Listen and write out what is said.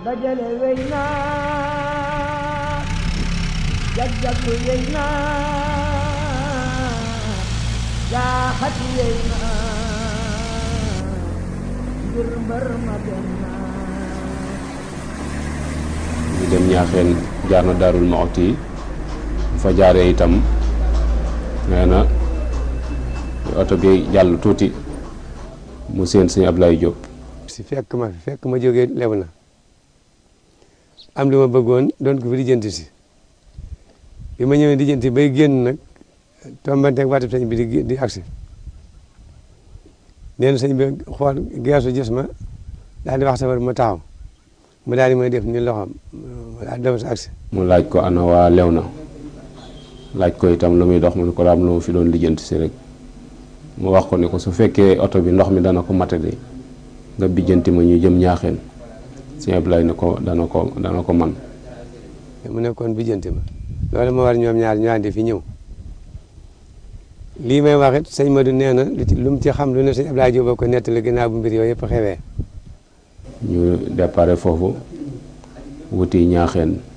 dajale wey naa jag-jaglu wey naa jaaxati wey naa ngir mbër ma dem naa ñu dem ñaaxeen jaar na daarul Muxti yi bu fa jaaree itam nee na oto bi jàll tuuti mu seen sëñ Ablaye Diop si fekk ma fi fekk ma jógee lew na am li ma bëggoon doon ko fi lijjanti si bi ma ñëwee lijjanti bay génn nag tombanteeg waatib sëñ bi di di agsi nee na sëñ bi xool geesu gis ma daal di wax safar ma taxaw mu daal di may def ni loxoom daal di dem sa agsi mu laaj ko ana waa lew na laaj ko itam lu muy dox mu ne ko daam lu ma fi doon lijjanti si rek mu wax ko ni ko su fekkee oto bi ndox mi dana ko matadi nga bijjanti ma ñu jëm ñaaxeen sëñ Ablaye ne ko dana ko dana ko man mu nekkoon bijjanti ma loolu moo war ñoom ñaar ñu àndi fi ñëw lii may wax it sëñ Madou nee na lu ci lu mu ci xam lu ne sëñ Abdoulaye Diop ko nettali ginnaaw bu mbir yooyu yëpp xewee ñu déparé foofu wuti ñaaxeen